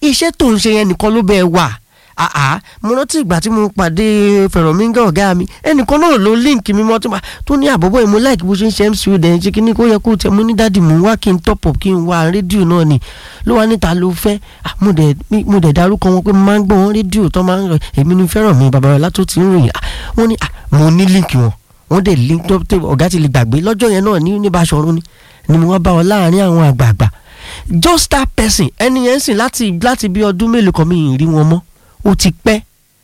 iṣẹ́ tó ń ṣe yẹn nìkan ló bẹ́ẹ̀ wà àá mo rántí ìgbà tí mo pàdé fẹ̀rọ̀míńgà ọ̀gá mi ẹnìkan náà ló líǹkì mi mọ́ tó máa tó ní àbọ̀bọ̀ ìmú láìkí bó ṣe ń ṣe mc dẹ̀ ṣe kíní kó yẹ kó tẹ mo ní dáàdì mò ń wá kí n top up kí n wá rédíò náà ni ló wá níta ló fẹ́ Ah, mo dẹ̀ mi- mo dẹ̀ darúkọ wọn pé mo máa ń gbọ́ wọn rédíò tó máa ń rọ èmi ni fẹ́ràn mi bàbá rẹ̀ látó ti ń ròyìn Ah, wọ́n ní ah, mo ní líǹkì wọn wọ́n dẹ̀ link tó tó ọ̀gá ti lè gbàgbé lọ́jọ́ yẹn náà ní ní Báṣọ̀run ni ni mo wá bá wọn láàrin àwọn àgbààgbà just that person ẹni yẹn sìn láti láti bí ọdún mélòó kan mi ì rí wọn mọ́ ó ti pẹ́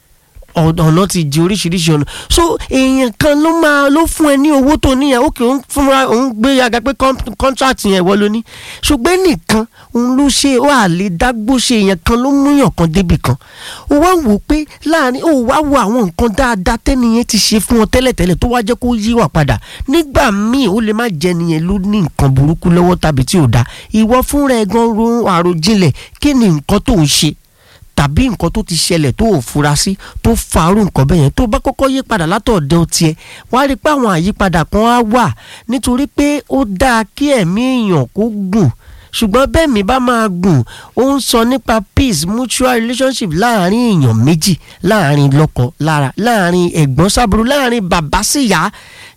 ọ̀nà ti di oríṣiríṣi ọ̀nà so èèyàn kan ló máa ló fún ẹ ní owó tó níyà ó kì í fúnra òun gbé yaga pé contract yẹn wọ́n ló ní ṣùgbọ́n nìkan òun ló ṣe ó àlè dágbó ṣe èèyàn kan ló múyàn kan débì kan ó wá wò ó pé láàrin ó wá wo àwọn nǹkan dáadáa tẹ́niyẹn ti ṣe fún ọ tẹ́lẹ̀tẹ́lẹ̀ tó wá jẹ́ kó yíwà padà nígbà míì ó lè má jẹ́ niyẹn ló ní nǹkan burúkú lọ́wọ́ tàbí tí ò dáa ìwọ fúnra ẹ̀ gan ro àròjinlẹ̀ kí ni nǹkan tó ń ṣe tàbí nǹkan tó ti ṣẹlẹ̀ tó ò fura sí tó farú nǹkan bẹ́ẹ̀ yẹn tó bá kọ́kọ́ yí padà látọ̀dọ̀ tiẹ̀ wá rí i pé àwọn àyípadà kan á wà nítorí pé ó dáa kí ẹ̀mí èèyàn kó gùn ṣùgbọ́n bẹ́ẹ̀ mi bá máa gùn ó ń sọ nípa peace mutual relationship láàrin èèyàn méjì láàrin lọ́kọ lára láàrin ẹ̀gbọ́n sábúrú láàrin bàbá síyá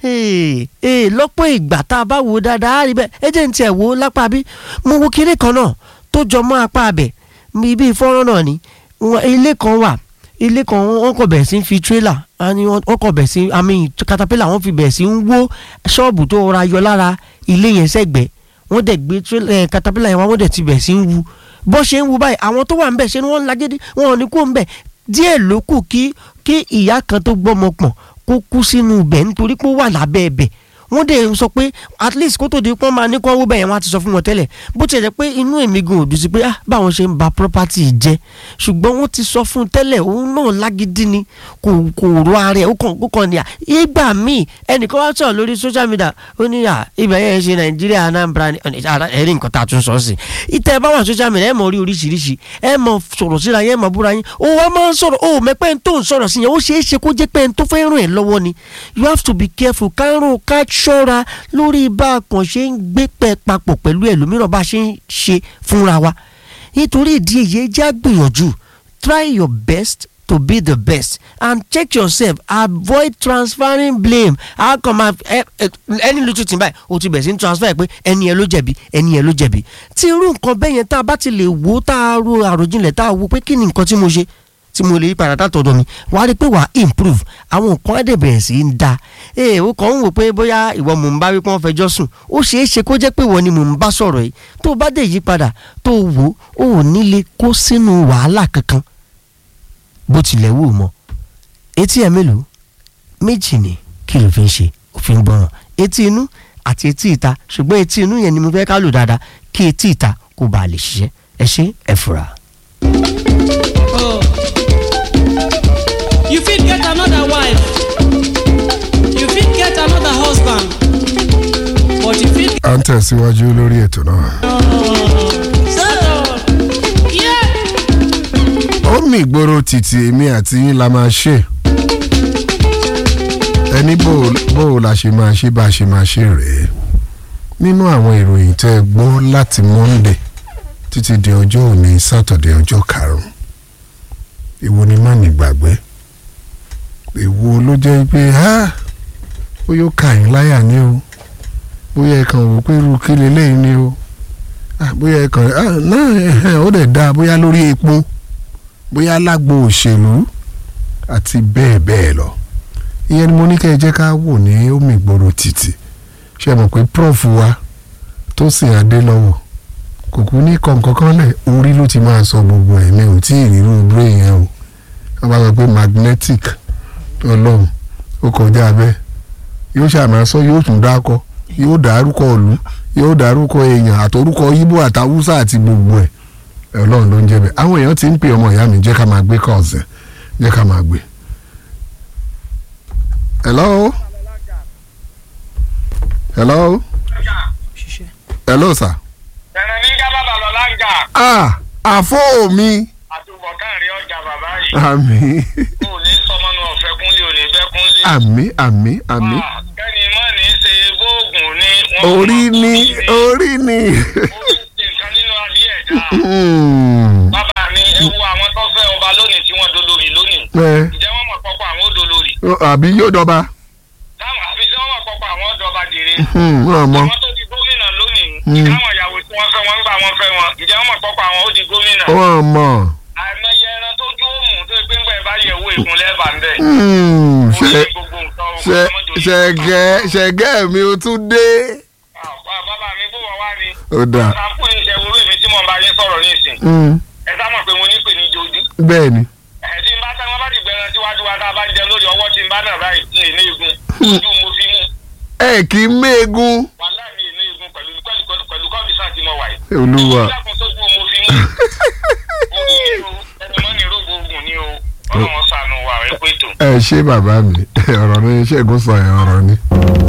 ee ee lọ́pọ̀ ìgbà tá a bá wò ó dáadáa á rí bẹ́ẹ̀ ẹ jẹ́ ní tiẹ̀ wò ó lápá bí mo wo kinní kan náà tó jọ mọ́ apá abẹ̀ ibi ìfọ́nrán náà ni wọn- ilé kan wà ilé kan wọn kò bẹ̀rẹ̀ sí ń fi tírélà wọn kò bẹ̀rẹ̀ sí àmì katapila wọn fi bẹ̀rẹ̀ sí ń wó ṣọ́ọ̀bù tó ra yọ lára ilé yẹn sẹ́gbẹ̀ẹ́ wọ́n dẹ̀ gbé tírélà ẹ̀ katapila yẹn wá wọ́n dẹ̀ ti bẹ̀rẹ̀ sí ń wú bó ṣe ń wú báyìí àwọn tó wà ń bẹ̀ ṣe ni wọ́n ń lagídí wọn ò ní kó ń bẹ̀ díẹ̀ ló kù kí kí ìyá kan tó gbọ́mọ pọ̀n kó kú sínú ibẹ̀ nítorí pé ó wà lábẹ́ ibẹ̀ wọ́n dẹ̀ sọ pé at least kó tó di pọ́n máa ní kó wó bẹ́ẹ̀ wọ́n á ti sọ fún wọn tẹ́lẹ̀ bó tiẹ̀ jẹ́ pé inú èmi gan ò dùn sí pé ah báwọn ṣe ń ba property jẹ́ ṣùgbọ́n wọ́n ti sọ fún un tẹ́lẹ̀ òun náà lágídí ni kò kò ro ara ẹ̀ ó kàn ó kàn ní à ìgbà míì ẹnìkan wá sọ̀rọ̀ lórí social media ó ní à ibẹ̀ yẹn ṣe nàìjíríà anambra ni ara ẹ̀rí nǹkan tá a tún sọ sí ìtẹ̀ bá wà social media ẹ̀ mọ̀ rí oríṣiríṣi ẹ̀ mọ̀ sọ̀rọ̀ síra yẹn mọ̀ búra yín ó wá máa ń sọ̀rọ̀ ó mẹ́pẹ́ ń tó ń sọ̀rọ̀ sí yẹn ó ṣeé ṣe kó jẹ́ pé ń tó fẹ́ ràn ẹ́ lọ́wọ́ ni you have to be careful ká rò ká ṣọ́ra lórí bá a kàn ṣe ń gbé pẹ́ papọ̀ pẹ̀lú ẹlòmíràn bá a ṣe ń ṣe fúnra wa nítorí ìdí èyí ẹ já gbìyànjú try your best to be the best and check yourself avoid transferring blame how come I ẹni lójú tì báyìí o ti bẹ̀rẹ̀ sí ní transfer pé ẹni ẹ ló jẹ̀bi ẹni ẹ ló jẹ̀bi tí irú nǹkan bẹ́ẹ̀ yẹn tá a bá ti lè wò ó tá a ro àròjinlẹ̀ tá a wo pé kí ni nǹkan tí mo ṣe tí mo lè yí padà látọ̀dọ̀ mi wàá rí i pé wàá improve àwọn nǹkan á dẹ̀ bẹ̀rẹ̀ sí í da ee o kàn ń wò pé bóyá ìwọ mò ń bá wípé wọ́n fẹjọ́ sùn ó ṣeé ṣe kó jẹ́ pé ìwọ ni mò ń bá sọ̀rọ̀ yìí tó o bá dẹ̀ yí padà tó o wò ó ò ní lè kó sínú wàhálà kankan bó tilẹ̀ wù ú mọ́ etí ẹ̀ mélòó méjì ni kí ló fi ń ṣe òfin gbọ́ràn etí inú àti etí ìta ṣùgbọ́n etí inú yẹn ni mo fẹ́ ká lò dáadáa kí etí ìta kó bàa lè ṣiṣẹ́ ẹ ṣe ẹ fura. Oh. You fit get another wife. You fit get another husband. But you fit à ń tẹ̀síwájú lórí ètò náà. settle. Yeah. ó mì ìgboro títì èmi àti yín la máa ṣe ẹni bó bó la ṣe máa ṣe bá a ṣe máa ṣe rèé nínú àwọn ìròyìn tẹ́ ẹ gbọ́ láti monday títí di ọjọ́ òní saturday ọjọ́ karùn-ún èwo ni má nígbàgbé èwo ló jẹ́ pé ha ó yóò kà yín láyà ní o bóyá ẹ kàn wò pé irú kí leléyìí ni o Ah, bóyá ẹ kàn ah, náà ẹ̀hẹ́n, ó dẹ̀ dáa bóyá lórí epo bóyá lágbo òṣèlú àti bẹ́ẹ̀ bẹ́ẹ̀ lọ ìyẹn ni mo ní kẹ́ ẹ jẹ́ ká wò ní omi ìgboro títì ṣe mọ̀ pé prof wa tó sì adé lọ́wọ́ kò kú ní kọ̀ǹkan kan lẹ̀ orí ló ti máa sọ gbogbo ẹ̀ mi ò tí ì rírú brain yẹn o wọ́n bá sọ pé magnetic ọlọ́run ó kọjá bẹ́ẹ̀ yóò ṣàmà sọ yóò tún dákọ yóò dárúkọ ìlú yóò dárúkọ èèyàn àtọrúkọ yíbò àtàwùsà àti gbogbo ẹ̀ ọlọ́run ló ń jẹ́ bẹ́ẹ̀ àwọn èèyàn ti ń pè ọmọ ìyá mi jẹ́ ká máa gbé kọ́ọ̀sì jẹ́ ká máa gbé. hello hello hello sir. ẹ̀rẹ̀ ní ká bàbá lọ láǹgà ah àfọ mi àtúbọ̀tán rí ọjà bàbá yìí àmì kò ní sọmọnù ọ̀fẹ́ kúnlé òní bẹ́ kúnlé. àmì àmì àmì Ah, kẹ́ni mọ́ ní í ṣe gbóògùn ní. wọ́n orí mọ̀ ni ó orí ni. ní ṣe nǹkan nínú adé ẹ̀dá. Hmm. bàbá mi ẹ ǹjẹ́ wọ́n mọ̀ pọ́pọ́ àwọn odò lórí àbí yóò dọba táwọn àfi tí wọ́n mọ̀ pọ́pọ́ àwọn ọ̀dọ́ba jèrè Hmm, wọn mọ àwọn tó di gómìnà lónìí Hmm. káwọn ìyàwó tí wọ́n fẹ́ wọn gbà wọ́n fẹ́ wọn ǹjẹ́ wọ́n mọ̀ pọ́pọ́ àwọn ó di gómìnà wọn mọ àìmọye ẹran tó dúró mù tó pé ńgbà ẹ bá yẹ̀ wò ìkúnlẹ̀ bá ń bẹ̀ Hmm, ó ní ṣe gbogbo nǹkan o, ṣe ọmọdé ò ní ṣẹgẹ ṣẹgẹ mi ò tún dé Ah, bàbá mi bó wọ́n wá ni ó dà sàǹpù ní ìṣẹ̀wò orí mi tí mo bá yín sọ̀rọ̀ ní ìsìn Hmm, ẹ sá mọ̀ pé mo ní pè ní jojú bẹ́ẹ̀ ni ẹ̀ tí n bá tẹ́ wọn bá ti gbẹ̀rẹ̀ síwájú wa tá a bá ń jẹ lórí ọwọ́ tí n bá náà báyìí ní ìní igun ojú mo fi mú ẹ kì í méegun wàhálà mi ìní igun pẹ̀lú pẹ̀lú pẹ̀lú pẹ̀lú kọ́ndíṣàn tí mo wà yìí. olúwa ìdákun sójú mo fi mú orí ni o ẹni mọ́ ní rògbò ogun ni o ọlọ́run ṣàánú wa ẹ pé tó. ẹ ṣé bàbá mi ọ̀rọ̀ ni ṣẹ́gun sọ yẹn ọ̀rọ̀ ni.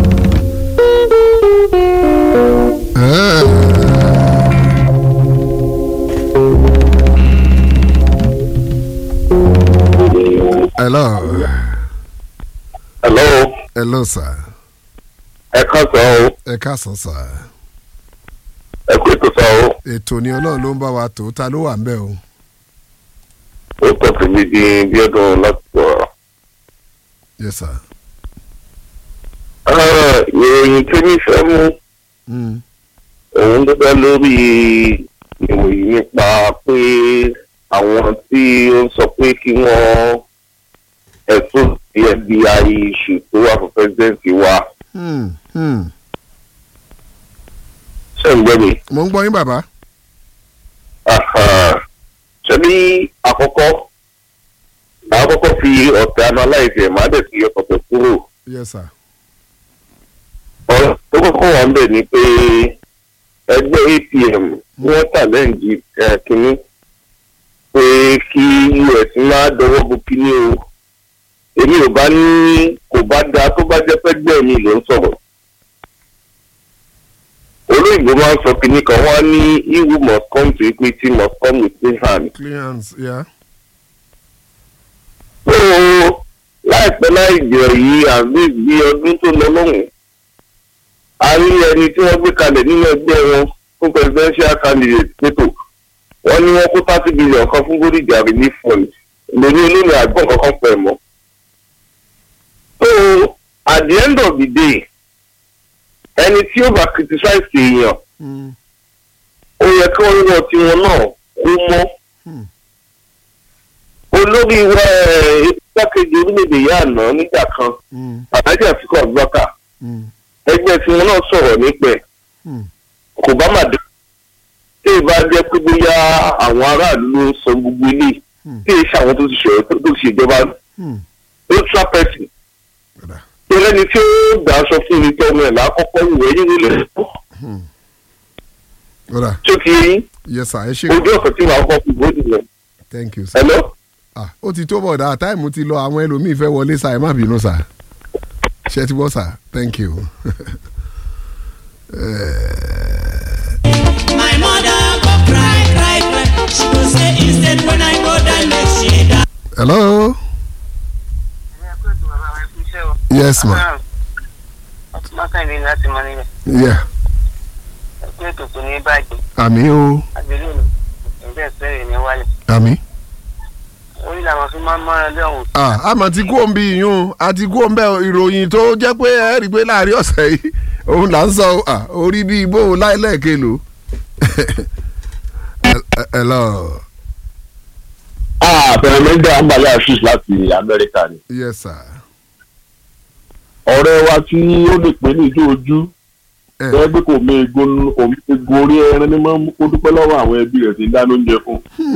hello hello hello sir ẹ kàn sọ o ẹ káàsán sir ẹ kú ètò sọ o ètò ni ọlọ́run ló ń bá wa tó ta ló wà ń bẹ̀ o ó tọ́ sí mi di bí ọdún láti sọ̀rọ̀. yes sir. Ah, ìròyìn tí mi fẹ́ mú Mm. òun ló dá lórí ìròyìn nípa pé àwọn tí ó ń sọ pé kí wọ́n ẹ̀sùn sí FBI issue tó wà fún pẹ́sidẹ́ǹtì wa Hmm. Hmm. ṣe ń gbẹ́ mi. mo ń gbọ́ yín bàbá. Aha. ṣe ní àkọ́kọ́ màá kọ́kọ́ fi ọ̀tẹ̀ analyze ẹ̀ máa dẹ̀ fi ọ̀tẹ̀ kúrò. yes sir. ọ̀rọ̀ tó kọ́kọ́ wà ń bẹ̀ ni pé ẹgbẹ́ APM wọ́n tàlẹ́ǹjì kínní pé kí us máa dọwọ́ bo kínní o èmi ò bá ní kò bá dáa tó bá jẹ́ pẹ́gbẹ́ mi ló ń sọ̀rọ̀ olóyìnbó máa ń sọ kínní kan wọ́n á ní he who must come to equity must come with clean hand clearance yeah. so láìpẹ́ láì jẹ́ yìí àbí bí ọdún tó lọ lọ́hùn a rí ẹni tí wọ́n gbé kalẹ̀ nínú ẹgbẹ́ wọn fún presidential candidate pẹ̀tọ̀ wọ́n ní wọ́n kó thirty billion kan fún Bódìjà relief fund lórí olóyìn àgbọ̀n kankan pẹ̀ mọ́. so at the end of the day ẹni tí ó bá criticize èèyàn Mm. ó yẹ kí wọ́n wọ tiwọn náà kó mọ́. Hmm. olórí wa igbákejì orílẹ̀-èdè yìí àná nígbà kan Mm. alájà àfikún abubakar Mm. ẹgbẹ́ tiwọn náà sọ̀rọ̀ nípẹ̀ Hmm. kò bá mà dé tí ì bá jẹ́ pé bóyá àwọn aráàlú ló ń sọ gbogbo ilé Hmm. tí ì ṣe àwọn tó ti ṣe tó ti ṣèjọba Hmm. ultra person Ọ̀dà. tó lẹ́ni tí ó gbà aṣọ fún mi tọ́ ọmọ ẹ̀ lákọ́kọ́ wù ẹ́ yín lè Ọ̀dà. tó ti yín yes sir ẹ ṣe ojú ọ̀sán tí màá kọ́ fún bóde yẹn thank you sir. hello ah ó ti tó bọ̀dá táìmù ti lọ àwọn ẹlòmíín fẹ́ wọlé sá ẹ má bínú sá ṣe ti bọ́ sá thank you. My mother go cry, cry, cry. She go say instead when I go die, make she die. hello yes ma Mákàndé láti mọ níbẹ̀. yeah Ẹgbẹ́ ètò kò ní bàjẹ́. àmì o Àgbélé mi. Ẹgbẹ́ ìsẹ́rẹ̀ ní wálé. àmì. Orí làwọn fi máa ń mọ́ra lọ́hùn. ah àmọ́ ti kú òun bí yún a ti kú òun bẹ́ẹ̀ ìròyìn tó jẹ́ pé ẹ rí i pé láàrin ọ̀sẹ̀ yìí òun là ń sọ ah, orí bí ibo láìlẹ́ẹ̀kẹ́ lò. hello àbẹ̀rẹ̀mẹ́gbẹ́ àǹbálẹ̀ àṣìṣ láti amẹ́ríkà ni yes sir. ọ̀rẹ́ wa tí ó lè pè ní ìjọ ojú ẹ ẹ gbé kò mé egun kò mé egun orí ẹran ní máa ń kó dúpẹ́ lọ́wọ́ àwọn ẹbí rẹ̀ tí ń dáná oúnjẹ fún.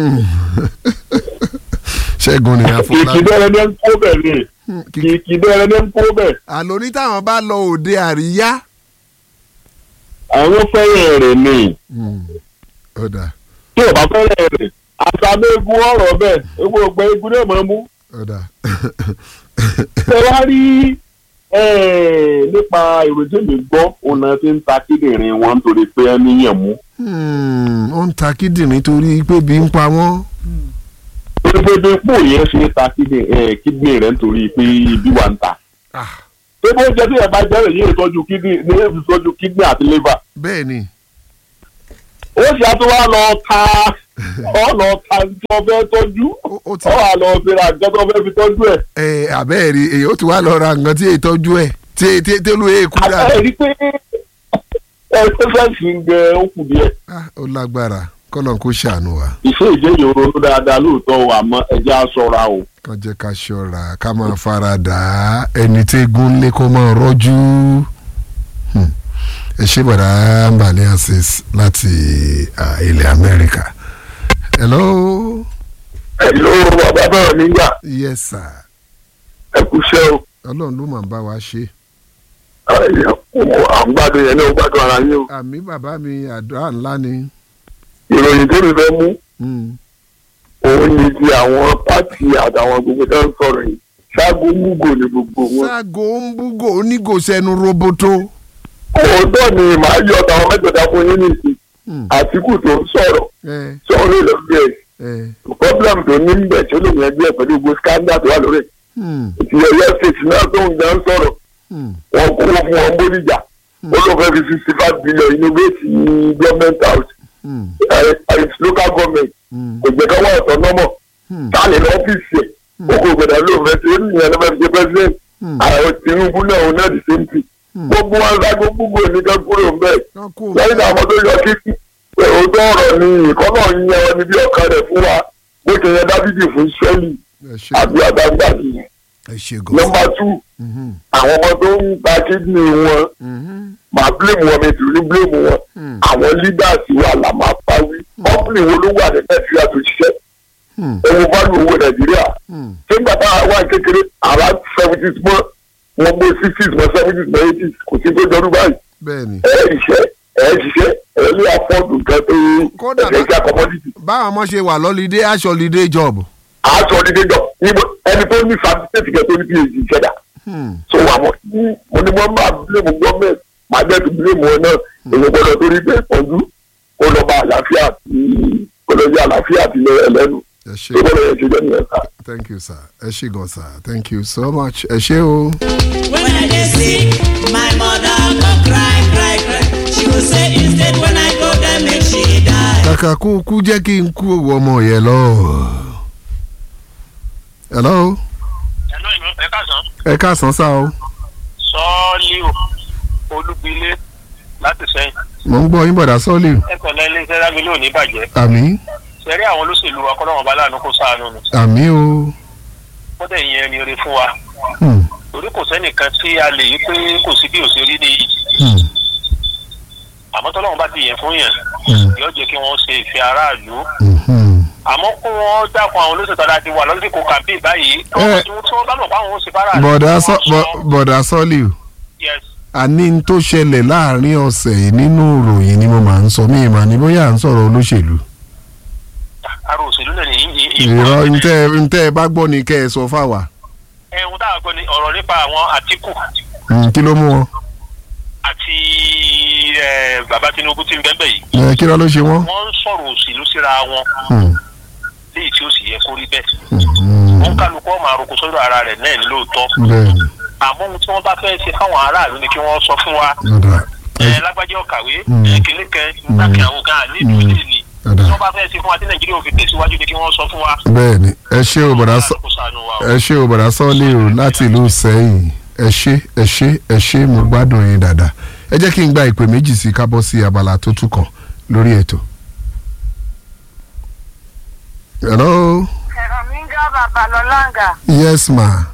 ṣẹ́gun ni kìkì àfọlábí. bẹ́ẹ̀rẹ̀ ní ń kó bẹ̀ ni kìkì bẹ́ẹ̀rẹ̀ ní ń kó bẹ̀ àlọ́ ní táwọn bá lọ òde àríyá. àwọn fẹ́rẹ̀ rẹ̀ ni ọ̀dà tí ò bá fẹ́rẹ̀ rẹ̀ àtàbí egun ọ̀rọ̀ bẹ́ẹ̀ egun ọgbẹ́ egun náà máa mú. ọ̀dà. ṣé wàá rí eh, nípa ìròyìn mi gbọ́ ọ̀nà tí ń ta kíndìnrín wọn nítorí pé ẹ níyàn mú. Hmm, ó ń ta kíndìnrín torí pé bí ń pa wọ́n. torí pé bí pò yẹn ṣe ń ta kíndìnrín kíndìnrín rẹ̀ nítorí pé ibi wà ń ta. Ah, pé bó jẹ́ tí ẹ bá jẹ́rìí yóò tọ́jú kíndìnrín ní èyí tọ́jú kíndìnrín àti liver. bẹ́ẹ̀ ni ó sì á tún wá lọ ta ọ lọ ta tí wọ́n fẹ́ tọ́jú Ó- ó ti ọ wà lọ fi ra nǹkan tó fẹ́ fi tọ́jú ẹ̀. ẹ abẹ́ẹ̀rí èyí ó ti wá lọ ra nǹkan tí èyí tọ́jú ẹ̀ tí tí tí olú èkú dà àbẹ́ rí pé ẹ tó fẹ́ fi ń gbẹ ó kù díẹ̀. Ah, ó lágbára kọ́nà kó ṣàánú wa ìfẹ́ ìjẹ́yìn ronú dáadáa lóòótọ́ o àmọ́ ẹjẹ́ á sọ̀ra o. kàn jẹ́ ká ṣọ́ra ká máa fara dà á ẹni tí egun lé kó máa rọ́jú Hmm. ẹ ṣé bọ̀dá mbàlẹ́ access láti ah, ilẹ̀ Amẹ́ríkà hello ẹ ló bàbá náà nígbà yes sir ẹ kú iṣẹ́ o. ọlọ́run ló máa ń bá wa ṣe à ń gbádùn yẹn náà ó gbádùn ara yín o. àmì bàbá mi àdúrà ńlá ni ìròyìn tó mi fẹ́ mú Hmm. òun ni ti àwọn pátì àtàwọn gbogbo tó ń sọ̀rọ̀ yìí ṣáàgó múgò ní gbogbo wọn. ságo ń búgò onígòsẹ́nu roboto òótọ́ ni màá yọ ọ̀tàwọn mẹ́tẹ̀ẹ̀ta fún yín nìsín Hmm. àtìkù tó ń sọ̀rọ̀ ẹ sọ̀rọ̀ ló bí ẹ̀ ẹ problem tó ní bẹ̀ tí ó lè yẹn bí ẹ̀ pẹ̀lú gbogbo scandal tó wà lórí ẹ̀. Hmm. ti ọ̀yọ́ state náà tó ń gbà ń sọ̀rọ̀ Hmm. wọn kó wọn fún wọn bóríjà ó ló fẹ́ fi sixty five billion innovate ní government house Hmm. ẹ̀ its local government Hmm. kò jẹ́ ká wọ́n ọ̀tọ̀ nọ́mọ̀ Hmm. táàlì ní ọ́fíìsì ẹ̀ ó kò gbọdọ̀ ló fẹ́ ṣe é nìyẹn ló fẹ́ fi ṣe president Hmm. àwọn Tinubu náà òun náà the same thing Hmm. gbogbo wọn sáko gbogbo ènìyàn kúrò ń bẹ́ẹ̀ Wọ́n kú lẹ́yìn àwọn tó yọ kíkí òótọ́ ọ̀rọ̀ ni ìkọ́ náà ń yan ẹni bí ọ̀kan rẹ̀ fún wa bó ṣe yẹ Dáfídì fún Ísírẹ́lì ẹ ṣe àbí àgbàgbàdì ẹ ṣe gan. nọ́mbà two Mhm. àwọn ọmọ tó ń ta kídìní wọn Mhm. máa blame wọn mi tìrú ní blame wọn Hmm. àwọn leaders wà là máa parí company wo ló wà ní nàìjíríà tó ṣiṣẹ́ Hmm. owó báàlù owó nàìjíríà Hmm. ṣé gbàtà wà kékeré àrà seventies mọ́ wọn gbé sixties mọ́ seventies mọ́ eighties kò sí tó jọrú báyìí bẹ́ẹ̀ni ẹ ṣiṣẹ́ ẹ ṣiṣẹ́ ẹ lé afọ́dù nǹkan tó Kódà ẹ̀fẹ̀ bá- jẹ́ commodity báwọn ọmọ ṣe wà lọ́lídé aṣọ lídé job. aṣọ ní déjọ níbo ẹni tó ní certificate kẹ tó ní phd ṣẹ̀dá Hmm. so àwọn mo ní wọn máa blame government máa jẹ́ tó blame wọn náà èyí gbọ́dọ̀ torí pé ìpọ́njú kó lọ bá àlàáfíà tí kó lọ sí àlàáfíà tí lọ ẹlẹ́nu ẹ ṣe tó gbọ́dọ̀ yẹn ṣe jẹ́ nìyẹn sá. thank you sir ẹ ṣe gan sir thank you so much ẹ ṣe o. When I dey sick, my mother go cry, cry, cry. She go say instead when I go there make she die. kàkà kú kú jẹ́ kí n kú òwò ọmọ yẹn lọ. hello ẹ̀lọ́ ìlú ẹ káàsán. ẹ káàsán sá o sọ́ọ́lì o olúgbilé láti sẹ́yìn. mò ń gbọ́ yín bọ̀dá sọ́ọ̀lì ẹ pẹ̀lẹ́ iléeṣẹ́ lágbélé ò ní bàjẹ́. àmì sẹ́rí àwọn olóṣèlú wa kọ́lọ́wọ́n bá láàánú kó sáànù ni. àmì o. kódà ìyẹn ẹni oore fún wa. Hmm. torí kò sẹ́nìkan tí a lè yí pé kò sí bí òṣèré nìyí. Hmm. àmọ́ tọ́lọ́wọ́n bá ti yẹn fún yẹn. Hmm. yóò jẹ́ kí wọ́n ṣe ìfẹ́ aráàlú. Mhm. àmọ́ kó wọ́n dákun àwọn olóṣèlú tọ́lá ti wà lọ́sìkò kàmpé báyìí. Eh. tí wọ́n bá mọ̀ pé àwọn ó ṣe fara. bọ̀dá sọ bọ̀- bọ̀dá sọ́ọ̀lì o. yes àní n tó ṣẹlẹ̀ láàrin ọ̀sẹ̀ yìí nínú ìròyìn ni mo máa ń sọ mí ìmọ̀ ní bóyá à ń sọ̀rọ̀ olóṣèlú. ara òṣèlú náà nìyí. ìrọ̀ ntẹ́ ntẹ́ ẹ bá gbọ́ ni kẹ́ ẹ sọ fáwa. ẹ̀hún táwọn gbọ́ ni ọ̀rọ̀ nípa àwọn àtìkù Hmm, kí ló mú wọn. àti eh, bàbá Tinubu tí ń bẹ́ẹ̀ bẹ́ẹ̀ yìí. ẹ kí ló ló ṣe wọ́n. wọ́n ń sọ̀rọ̀ òṣèlú síra wọn Hmm. léyìí tí ó sì yẹ kó rí bẹ́ẹ̀. Hmm. wọ́n kálukú ọmọ àròkọ sọ́dọ̀ ara rẹ̀ náà ní lóòótọ́. bẹ́ẹ̀ni àmọ́ ohun tí wọ́n bá fẹ́ ṣe fáwọn aráàlú ni kí wọ́n sọ fún wa. ọ̀dà ẹ lágbájá ọ̀kàwé Mm. ẹ kìnní kan nígbàkí àwọn kan nílùú Mm. ilé ni. ọ̀dà tí wọ́n bá fẹ́ ṣe fún wa tí nàìjíríà ò fi tẹ̀síwájú ni kí wọ́n sọ fún wa. bẹ́ẹ̀ni ẹ ṣé o bọ̀dá sọ kó ṣàánú wa o. ẹ ṣé o bọ̀dá sọ́ọ̀lì o láti ìlú sẹ́yìn ẹ ṣé ẹ ṣé ẹ ṣé mo gbádùn yín dáadáa ẹ jẹ́ kí n gba ìpè méjì sí ká bọ́ sí abala tó tún kàn lórí ètò. hello ẹ̀rọ mi ń gá bàbá lọ láǹgà. yes ma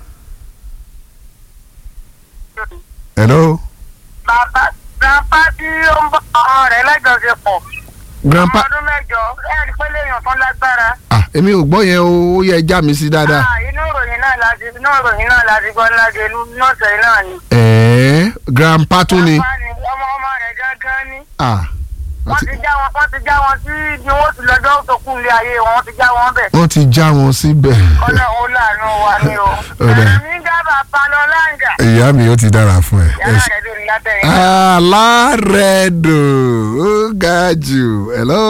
hello bàbá grandpa tí ó ń bọ́ ọmọ rẹ̀ lẹ́jọ́sẹ̀pọ̀. grandpa ọdún mẹ́jọ ẹ̀rí pé léèyàn tán lágbára. ah èmi ò gbọ́ yẹn o ó yẹ já mi sí dáadáa. Ah, inú ìròyìn náà láti inú ìròyìn náà láti gbọ́ láti lọ́sẹ̀ náà ni. ẹ̀ẹ́ grandpa tún ni Grandpa ni ọmọ ọmọ rẹ̀ gángan ni. ah wọ́n ti já wọn wọ́n ti já wọn sí ibi wọ́n ti lọ́jọ́ tó kù ilé ayé wọn wọ́n ti já wọn bẹ̀. wọ́n ti já wọn síbẹ̀. ọlọ́run ó láàánú wa ni o. Ọ̀dà. ẹ̀rọ mi ń gá bàbá lọ láǹgà. ìyá mi ó ti dára fún ẹ. ẹ yàrá ṣé. rẹ̀ lórí lábẹ́rẹ́. alárẹ̀dò ó ga jù hello.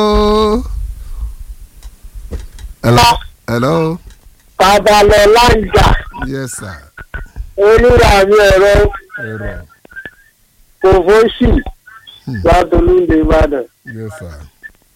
hello. hello. bàbá lọ láǹjà yes sir. onírà mi ẹ̀rọ ẹ̀rọ kòfóṣì látọlúndé ìbàdàn. yes sir.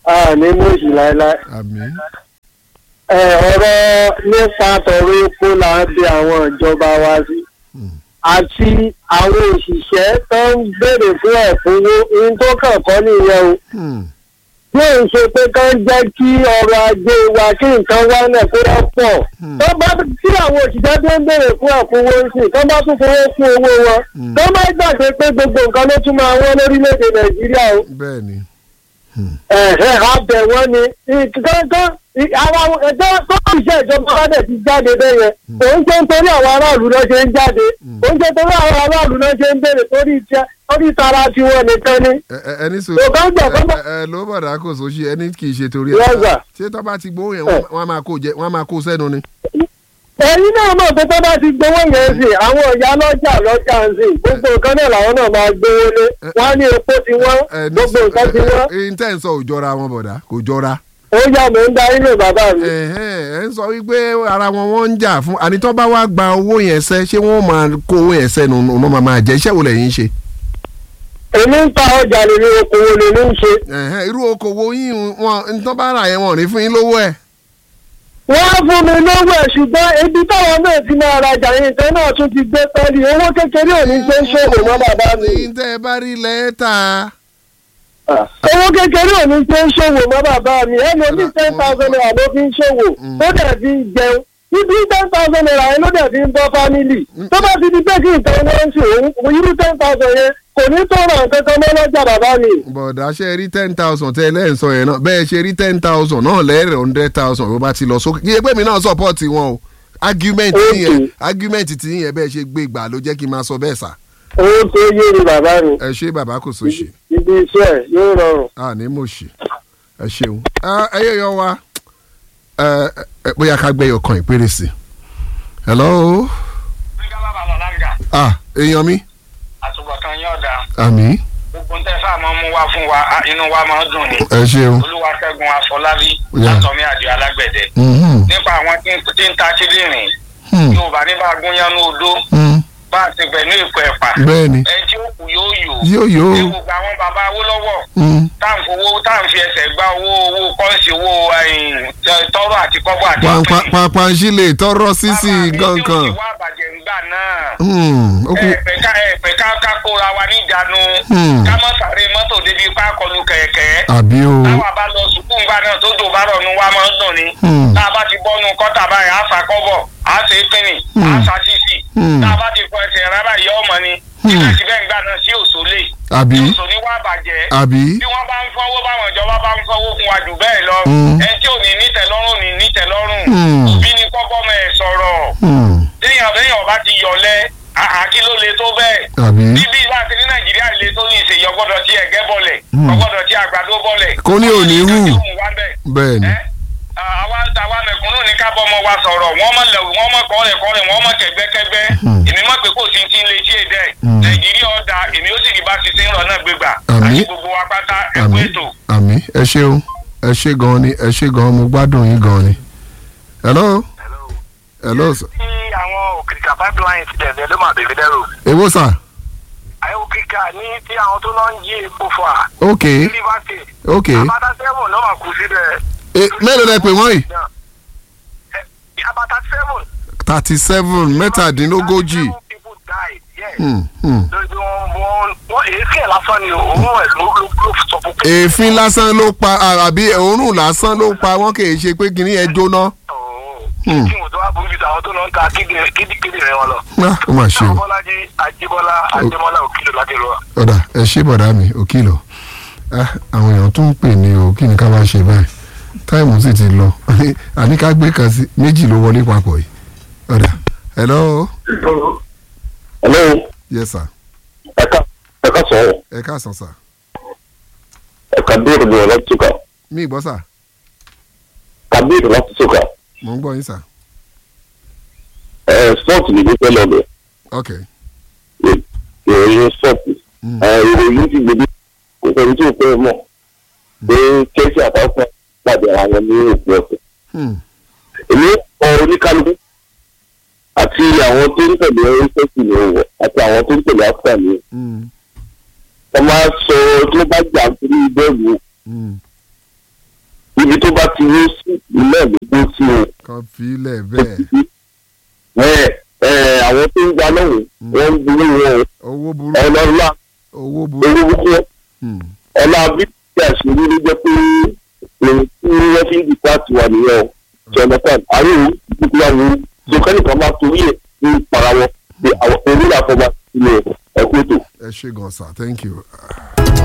a ní mọ̀ọ́sì láéláé. àmín ẹ ọ̀rọ̀ nípa tọ̀rọ̀ epo là ń bi àwọn ìjọba wa sí àti àwọn òṣìṣẹ́ tó ń béèrè fún ẹ̀fúnwó ohun tó kàn kọ́ nìyẹn o Hmm. bí òun ṣe pé kán jẹ́ kí ọrọ̀ ajé wa kí nǹkan wá náà kó wọ́n pọ̀ tó bá tí àwọn òṣìṣẹ́ tó ń béèrè fún ẹ̀fúnwó sí tó bá tún fowó fún owó wọn tó má gbàgbé pé gbogbo nǹkan ló tún máa wọ́n lórílẹ̀‐èdè nàìjíríà o bẹ́ẹ̀ ni ẹ̀hẹ́ abẹ wọn ni kankan àwọn ẹgbẹ́ tó ń ṣe ìjọba aládẹ̀ ti jáde bẹ́yẹn òun ṣe ń torí àwọn aráàlú náà ṣe ń jáde òun ṣe torí àwọn aráàlú náà ṣe ń béèrè torí iṣẹ́ torí tara tiwọn nìkan ni. Ẹ- ẹ- ẹni sọ Kò kán gbà kán gbà. ẹ ẹ ló bọ̀dà kò sóṣì ẹni kì í ṣe torí Yes, sir. ṣé tó bá ti gbowó yẹn wọ́n- wọ́n á máa kó jẹ wọ́n á máa kó sẹ́nu ni. ẹ̀yin náà mọ̀ pé tó bá ti gbowó yẹn sìn àwọn ìyá lọ́jà lọ́jà ń sìn gbogbo nǹkan náà làwọn náà máa gbowó lé wọ́n á ní epo ti wọ́n Ẹ ní gbogbo sọ- nǹkan ti ẹ- wọ́n ẹ- ẹyin tẹ́ ń sọ ò jọra wọn bọ̀dà kò jọra. ó yà mí ń darí lè bàbá mi. Ẹ̀hẹ́n, ẹ ń sọ wípé ara wọn wọ́n ń jà fún àní tó bá wá gba owó yẹn sẹ́ ṣé wọ́n máa kó owó yẹn sẹ́nu ọ̀nà máa máa jẹ iṣẹ́ wo lẹ́yìn ń ṣe. èmi ń ta ọjà lèmi okòwò lèmi ń ṣe. Ẹ̀hẹ́n, irú okòwò yín wọn ń tán bá rà yẹn wọn ò ní fún yín lówó ẹ̀. wọ́n á fún mi lówó ẹ̀ ṣùgbọ́n ibi táwọn náà ti máa rajà yìí nǹkan náà tún ti gbé pẹ́ẹ́lí owó kékeré ò ní ṣe ń ṣòwò mọ́ bàbá mi. ní tẹ́ ẹ bá rí lẹ́tà. owó kékeré ò ní ṣe ń ṣòwò mọ́ bàbá mi ẹlòmí ten thousand naira ló fi ń ṣòwò ó dẹ̀ fi ń jẹun ibi ten thousand naira yẹn ló dẹ̀ fi ń bọ́ fámìlì tó bá ti di pé kí nǹkan wọn ń ṣe òun irú ten thousand yẹn kò ní tó ra nǹkan kan mọ́ lọ́jà bàbá mi. bọ̀dà ṣe rí ten thousand tẹ́ ẹ lẹ́yìn sọ yẹn náà bẹ́ẹ̀ ṣe rí ten thousand náà lẹ́rẹ̀ hundred thousand ló bá ti lọ sókè kí ẹgbẹ́ mi náà support wọn o argument Okay. yẹn argument tí yẹn bẹ́ẹ̀ ṣe gbé gbà ló jẹ́ kí n máa sọ bẹ́ẹ̀ sà. owó tó yé ni bàbá mi ẹ ṣé bàbá kò sóṣì ibi iṣẹ́ yóò rọrùn. a ní mo ṣì ẹ ṣeun ẹ yẹ yọ wa ẹ ẹ bóyá ká gbé ọkàn ìpèrè sí. hello nígbà bàbá lọ́láńgà ah èèyàn mi àtúbọ̀tán yóò da àmì gbogbo ń tẹ́ sáà máa ń mú wá fún wa á, inú wa máa ń dùn ni ẹ ṣeun. olúwaṣẹ́gun afọlábí Yeah. látọ̀mí àdìo alágbẹ̀dẹ Mhm, nípa àwọn tí ń- tí ń ta kíndìnrín hmm, yorùbá ní bá gúnyán ní odó hmm, bá a ti bẹ̀ ní èpo ẹ̀pà bẹ́ẹ̀ni ẹni tí ó kù yóò yò yóò yóò ní gbogbo àwọn bàbá awólọ́wọ̀ hmm, tá à ń fowó tá à ń fi ẹsẹ̀ gba owó owó kọ́ńsì owó ẹ̀yìn, tẹ- tọrọ àti kọ́bọ̀ àti pàpà pẹ́ẹ́nì. pàpà ń ṣílè tọrọ sísì Bàbá mi tí ó gangan. ti wá àbàjẹ́ ńgbà náà Hmm, ó kù ẹ̀pẹ̀ ká ẹ̀pẹ̀ ká ká kóra wa níjànú Hmm. ká mọ̀ sáré mọ́tò débi ipá kọlu kẹ̀kẹ́ àbí o táwa bá lọ sùkúù ńgbà náà tó jò bá rọ̀ nu wa máa ń dùn ni Hmm. tá a bá ti bọ́nu kọ́tà báyìí á sa kọ́bọ̀ á ṣe é pínì á Hmm. sa sísì Hmm. tá a bá ti fọ ẹsẹ̀ rárá yẹ ọmọ ni Hmm. síbẹ̀síbẹ̀ ńgbà náà sí òṣòlè àbí òṣò ní wá bàjẹ́ àbí bí wọ́n bá ń fọwọ́ báwọn ìjọba bá ń fọwọ́ fún wa jù bẹ́ẹ̀ lọ Hmm. ẹni tí ò ní nítẹ̀lọ́rùn ní nítẹ̀lọ́rùn Hmm. òbí ni kọ́kọ́ mọ̀ ẹ̀ sọ̀rọ̀ Hmm, téèyàn béèyàn bá ti yọ̀lẹ́ àkí ló le tó bẹ́ẹ̀ àbí bíbí láti ní nàìjíríà le tó ní ìṣèyí ọgbọ́dọ̀ tí ẹ̀gẹ́ bọ̀lẹ̀ Hmm. ọgbọ́dọ̀ tí àgbàdo bọ̀lẹ̀. Kó ní òní hù. Ọgbọ́dọ̀ tí òun wá bẹ́ẹ̀. bẹ́ẹ̀ni Ẹ́, àwa àwa mẹ̀kúnnù ní ká bọ́mọ wa sọ̀rọ̀ wọ́n mọ̀ lẹ̀wù wọ́n mọ̀ kọ́rẹ̀ kọ́rẹ̀ wọ́n mọ̀ kẹ̀gbẹ́kẹ́gbẹ́ Hmm. èmi mọ̀ pé kò sí ti ń lè ṣe èdè Hmm. nàìjíríà ọ̀dà èmi ó sì rí bá ti ṣe ń rọ̀ náà gbégbà Àmín. àti gbogbo wa pátá ẹ̀kú àmì ètò. àmì ẹ ṣeun ẹ ṣe gan ni ẹ ṣe gan mo gbádùn yín gan ni. hello hello sir. tí àwọn òkìrìkà pipeline ti dẹ̀dẹ̀ ló máa bèbè dẹ́rù. èwo sà àwọn òkìrìkà ní tí àwọn tó lọ ń jí epo fà ok ní river state. ok abata seven ló máa kú síbẹ̀. e mélòó lẹ pè wọ́n yìí Ẹ, abata seven. thirty seven mẹ́tàdínlógójì. seven people died yes. Hmm, hmm. lórí wọn wọn wọn èéfín ẹ̀ lásán ni òun ẹ̀ ló ló ló sọ fún pé. èéfín lásán ló pa à- àbí òórùn lásán ló pa wọ́n kì í ṣe pé kìnìún yẹn jóná. Hmm. kí wọn tó wá burú ju àwọn tó lọ ń ta kíndìnrín kíndìnrín wọn lọ. Ah, ó mà ṣe o. bọ́lájí ajíbọ́lá adémọ́lá òkìlò láti rọ. ọ̀dà ẹ ṣé bọ̀dá mi òkìlọ̀ Ah, àwọn èèyàn tún ń pè ní o kí ni ká bá ṣe báyìí táìmù sì ti lọ àní ká gbé kan sí méjì ló wọlé papọ̀ yìí ọ̀dà hello hello yes sir ẹ̀ka ẹ̀ka sọ̀rọ̀ ẹ káàsán sà ẹ̀ka bíèrè ní ọlọ́tùkà mí ìgbọ́ sà kàbíyèrè láti tùkà mò ń gbọ́ yín sà ẹ̀ spọ́ọ̀tì ní gbígbẹ́ lọ́dọ̀ ok ìròyìn spọ́ọ̀tì Mm. ẹ̀ ìròyìn ti gbèdé kò sẹ́ni tí ò pẹ́ mọ̀ pé kẹ́sì àtàkùn pàdé ara wọn ní òpin ọ̀sẹ̀. Hmm, èmi kọ oníkálukú àti àwọn tó ń tẹ̀lé oríṣẹ́sì ní òwò àti àwọn tó ń tẹ̀lé áfíà ní hmm, wọ́n máa sọ tó bá jà nítorí bẹ́ẹ̀lú hmm, ibi tó bá ti wó sí ilé ìgbó sí o kan filẹ̀ bẹ́ẹ̀ ẹ ẹ àwọn tó ń gba lọ́wọ́ wọ́n ń burú wọn owó burú ọlọ́lá owó burú owó burúkú wọn Hmm. ọlá bí tí àṣírí ló jẹ́ pé ohun tí wọ́n fi ń di pàtì wà nìyẹn o ṣe ọ̀nà kan àárín òun ìdíkú wà wọ́n sọkẹ́nì kan máa torí ẹ̀ ní para wọn pé àwọn onílà kan máa ti lè ẹ̀kú ètò. ẹ ṣe gan sir thank you.